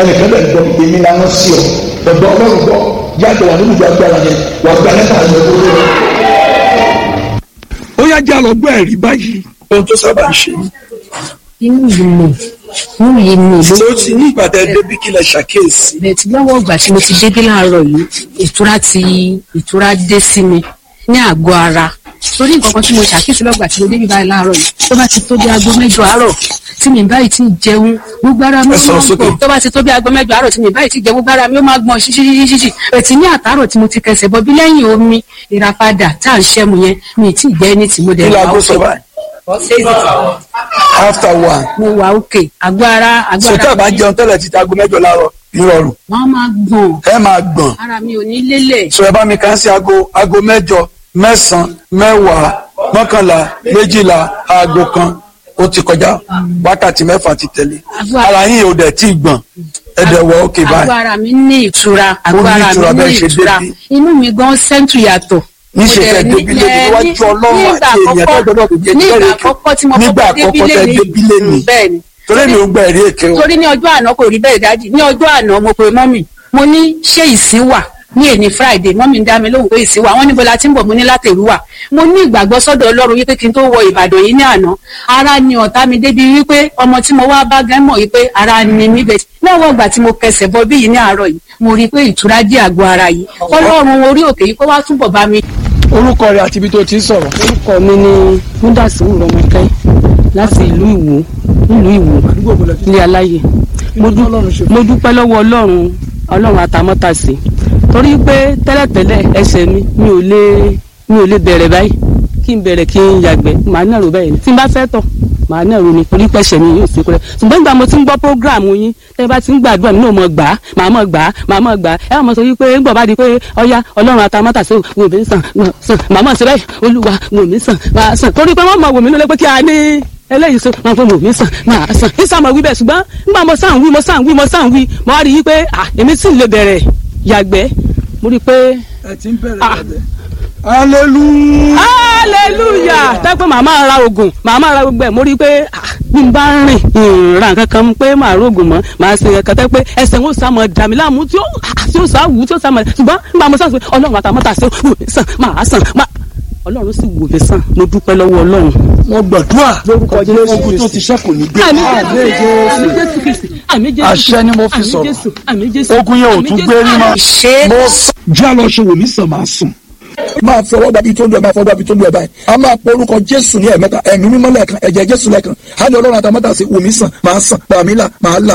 ẹnìkan bẹ̀ gbọ́ èmi làwọn sí ọ ọ̀dọ̀ ọlọ́run gbọ́ yàtọ̀ wà nínú ìjọ agbára yẹn wà gba lẹ́tà rẹ̀ lórí rẹ̀. ó yá já lọ gbọ́ ẹ̀rí báyìí ohun tó sábà ń ṣe inú yìí mi inú yìí mi ló ṣé ó ti ní ìgbà tẹ débi kí lẹ ṣàkíyèsí bẹ́ẹ̀ tí lọ́wọ́ ìgbà tí mo ti débí láàárọ̀ yìí ìtura ti ìtura dé sí mi ní àgọ́ ara torí nǹkan kan tí mo ṣàkíyèsí lọ́gbà tí mo débí báyìí láàárọ̀ yìí tó bá ti tó bí aago mẹ́jọ àárọ̀ tí mi báyìí ti jẹun gbogbo ara mi ó Ẹ sọ̀rọ̀ máa ń sókè. gbọ̀n tó bá ti tó bí aago mẹ́jọ àárọ̀ tí mi báyìí ti jẹun gbogbo ara mi ó máa gbọ̀n ṣíṣíṣíṣíṣí ẹ̀tì ní àtàárọ̀ tí mo ti kẹsẹ̀ bọ́ bí lẹ́yìn omi ìràpadà tá à ń ṣẹ́mu yẹn mi ì tí ì jẹ́ ní tí mo dẹ̀ kí wà laago ókè. sọ báyìí after one mo wà òkè àgọ́ ara àgọ́ so tá a ara bá mi jẹun tẹ́lẹ̀ títa aago mẹ́jọ láàárọ̀ ìrọ̀rùn wọ́n máa gbọ̀n ẹ máa gbọ̀n ara mi ò ní lélẹ̀ so ẹ bá mi kàn sí aago aago mẹ́jọ mẹ́sàn-án mẹ́wàá mọ́kànlá méjìlá aago kan ó ti kọjá wákàtí mẹ́fà ti tẹ̀lé Àgọ́- ara yín ò dẹ̀ tí ì gbọ̀n ẹ dẹ̀ wọ òkè àgọ́ báyìí ara mi ní ìtura àgọ́ ní ara ìtura mi bẹ́ẹ̀ ní ṣe ìtura débi. inú mi gan sẹ́ńtù yàtọ̀. Níṣe Mo dẹ̀ fẹ́ ní- débi lé ẹ, níwájú ní- Ọlọ́run nígbà àti èèyàn àkọ́kọ́- tó gbọ́dọ̀ tó jẹ́ nígbà jẹ́rìí àkọ́kọ́ tí mo nígbà kọ́kọ́ àkọ́kọ́ tẹ débí débi lé lé ni ní bẹ́ẹ̀ ni torí mi ò ń gba ẹ̀rí èké o torí ní ọjọ́ àná kò rí bẹ́ẹ̀ dájú ní ọjọ́ àná mo pe mọ́mì mo ní ṣé ìsín wà ní èní friday mọ́mì ń dá mi lóhùn pé ìsín wà wọ́n níbo la ti ń bọ̀ mo ní látẹ̀rú wà mo ní ìgbàgbọ́ sọ́dọ̀ ọlọ́run wípé kí n tó wọ ìbàdàn yìí ní àná ara ni ọ̀tá mi débi wípé ọmọ tí mo wá bá gán mọ̀ wípé ara ni mí bẹ̀ lọ́wọ́ ìgbà tí mo kẹsẹ̀ bọ bí yìí ní àárọ̀ yìí mo rí i pé ìtura dé àgọ́ ara yìí ọlọ́run orí òkè yìí kó wá túbọ̀ bá mi orúkọ rẹ àti ibi tó ti ń sọ̀rọ̀ orúkọ mi ni múdàsíwù rọmọkẹ láti ìlú ìwò nílùú ìwò ilé aláyè mo dú- mo dúpẹ́ lọ́wọ́ ọlọ́run ọlọ́run àtàmọ́tàsí torí pé tẹ́lẹ̀tẹ́lẹ̀ ẹsẹ̀ mi mi ò lè mi ò lè bẹ̀rẹ̀ báyìí kí n bẹ̀rẹ̀ kí n yàgbẹ́ màá nàró báyìí tí n bá fẹ́ tọ̀ màá nàró ni torí pẹ̀sẹ̀ mi yóò sí kúrẹ́ ṣùgbọ́n nígbà mo ti ń gbọ́ prógráàmù yín tẹ́ bá ti ń gbàdúrà mi náà mọ̀ gbà á màá mọ̀ gbà á màá mọ̀ gbà á ẹ wà mọ̀ sọ wípé ńgbọ̀ bá di pé ọya ọlọ́run àtàmọ́tàsí wò mí sàn sàn màá mọ̀ sí báyìí olúwa wò mí sàn máa sàn torí pé wọ́n mọ̀ wò mí lólé pé kí a ní eléyìí so máa fọ wò mí sàn máa sàn ní sàmọ wí bẹ́ẹ̀ ṣùgbọ́n nígbà mo sàn wí mo sàn wí mo sàn wí mo wá rí i pé à èmi sì lè bẹ̀rẹ̀ yàgbẹ́ mo rí i pé ẹ ti ń bẹ̀rẹ̀ Ah. bẹ̀rẹ̀ hallelujah hallelujah tẹ́pẹ́ màmá ra oògùn màmá ra gbogbo ẹ̀ mo rí i pé ah, bí n bá rìn ìrìnra nǹkan kan pé màá rògùn mọ́ màá ṣe nǹkan tẹ́ pé ẹsẹ̀ ń sá mọ́ dàmí láàmú tí ó ah, tí ó sá wù tí ó sá mọ́ ṣùgbọ́n nígbà mo sàn pé ọlọ́run àtàmọ́ta ṣe wò mí sàn máa sàn máa ọlọ́run sì wò mí sàn mo dúpẹ́ lọ́wọ́ ọlọ́run. wọ́n gbàdúrà Lórúkọ Jésù ogun tó ti ṣẹ́kù ní gbé àmì àmì jésù kristi àmì jésù Àṣẹ ni mo fi àmì sọ̀rọ̀. jésù àmì jésù ogun yẹn ò àmì tún Jésù, gbé rí mọ́ àmì ṣe mo sọ. já lọ ṣe wò mí sàn máa sùn. máa fi ọwọ́ dàbí tó lu ẹ̀ máa fọwọ́ dàbí tó lu ẹ̀ báyìí a máa pọ orúkọ jésù ní ẹ̀mẹ́ta ẹ̀mí mímọ́ lẹ́ẹ̀kan ẹ̀jẹ̀ jésù lẹ́ẹ̀kan á ní ọlọ́run àtàmọ́tà sí wò mí sàn máa sàn bàmí là máa là.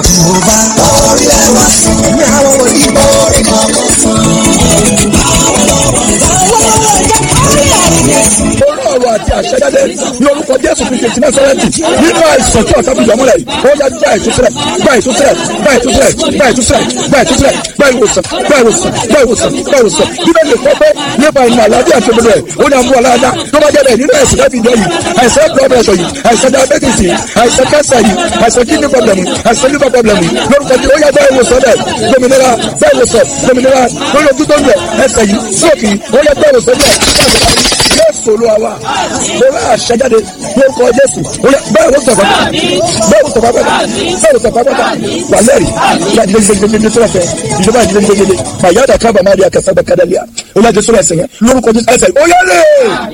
orí ọ̀rọ̀ àti àṣẹjáde ní orúkọ jésù kristu ti násárẹ́tì nínú àìsàn tí ọ̀tá fìdí ọmọlẹ̀ yìí ó yá gbá ìtúsílẹ̀ gbá ìtúsílẹ̀ gbá ìtúsílẹ̀ gbá ìtúsílẹ̀ gbá ìtúsílẹ̀ gbá ìwòsàn gbá ìwòsàn gbá ìwòsàn gbá ìwòsàn bíbẹ̀ lè kọ́ pé nípa ìmọ̀ àlàáfíà tó gbọdọ̀ ẹ̀ ó ní àmú aláàdá tó bá jẹ́bẹ̀ nínú àìsàn láti ìjọ yìí àìsàn blood pressure yìí àìsàn diabetes yìí àìsàn cancer yìí àìsàn kidney problem yìí àìsàn liver problem yìí lórúkọ tí ó yá gbá ìwòsàn bẹ́ẹ̀ gbòmìnira gbá ìwòsàn gbòmìnira lórí ojú tó ń lẹ̀ ẹsẹ̀ yìí sóòkì ó yá gbá ìwòsàn bẹ́ẹ̀ jésù olúwa wa mo rà àṣẹjáde lórúkọ jésù Oya, bẹ́ẹ̀ ló sọ̀fà bẹ́ẹ̀ ló sọ̀fà bẹ́ẹ̀ bẹ́ẹ̀ ló sọ̀fà bẹ́ẹ̀ wà lẹ́rìí ìyá ìdílé ìdílé ìdílé tó lọ́fẹ̀ẹ́ ìjọba ìdílé ìdílé ìdílé màyà dà kábà má rí akẹ́sà bẹ́ẹ̀ kádàlíà olú àjẹsọ ẹsẹ̀ yẹn lórúkọ jésù ẹsẹ̀ ó yẹ lé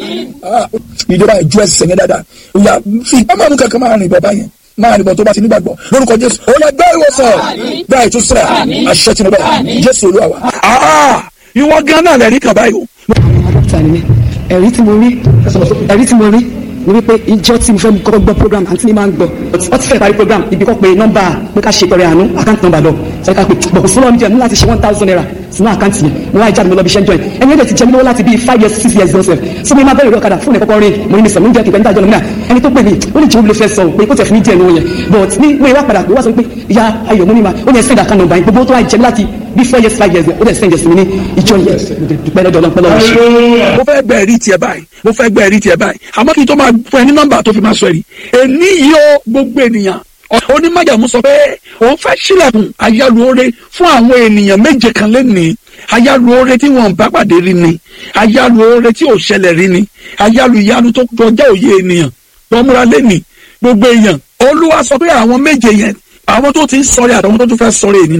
ìjọba ìjọ ẹsẹ̀ yẹn dáadáa ìyá fi ọmọ mi kankan máa rìn bọ̀ báyẹn máa rìn bọ̀ tó bá ti nígbàgbọ́ lórúkọ jésù ó yẹ gbẹ́ ìwòsàn gbẹ́ ìtúsílẹ̀ àṣẹ tí mo bẹ̀ jésù olúwa wa. ìwọ gan náà lẹ́rìí kan báyìí o dókítà ni mí ẹ̀rí tí mo rí ẹ̀rí tí mo rí ni wípé ìjọ tí mo fẹ́ kọ́kọ́ gbọ́ program àǹtí mi máa ń gbọ́ wọ́n ti fẹ́ parí program ibi kọ́ pé nọ́mbà pé ká ṣe pẹ̀rẹ̀ àánú àkáǹtì nọ́mbà lọ sọ ká pé bọ̀kù fúnra mi jẹ́ ní láti ṣe one thousand naira sínú àkáǹtì yẹn mo wá ìjáde mo lọ bí iṣẹ́ ń jọ yẹn ẹni ẹ̀jẹ̀ ti jẹ́ mi lọ́wọ́ láti bíi five years six years lọ́sẹ̀ so mi máa bẹ̀rẹ̀ ọ̀kadà fún ẹ̀kọ́kọ́ rìn mo ní mi sọ mi ń jẹ́ kí pẹ̀lú ìdájọ́ lọ́mìnà ẹni tó pè mí ó ní jòwó ló fẹ́ sọ pé kó tẹ̀ fún mi díẹ̀ lówó yẹn but ní mo ìwà padà pé wá sọ pé ìyá ayọ̀ mo ní ma ó ní ẹsẹ̀ ìdàkan nọ́mbà yẹn gbogbo tó wá jẹ́ mi láti bíi four years five years ó dẹ̀ sẹ́yìn jẹ́ sí mi ní ìjọ yẹn mo dẹ̀ dúpẹ́ lọ́dọ̀ ọlọ́pẹ́ lọ́wọ́ ṣe. mo fẹ́ gbẹ́ ẹ̀rí tiẹ̀ báyìí mo fẹ́ gbẹ́ ẹ̀rí tiẹ̀ báyìí àmọ́ kí n tó máa fún ẹ ní nọ́mbà tó fi máa sọ ẹ̀rí èní yìí ó gbogbo ènìyàn onímọ̀jàmú sọ pé òun fẹ́ sílẹ̀kùn ayálùore fún àwọn ènìyàn méje kan lẹ́nìí ayálùore tí wọ́n bá pàdé rí ni ayálùore tí ò ṣẹlẹ̀ rí ni ayálù ìyanu tó kọjá òye ènìyàn lọ́múra lẹ́nìí gbogbo èèyàn olúwa sọ pé àwọn méje yẹn àwọn tó ti ń sọrí àtàwọn tó tún fẹ́ sọrí ènìyàn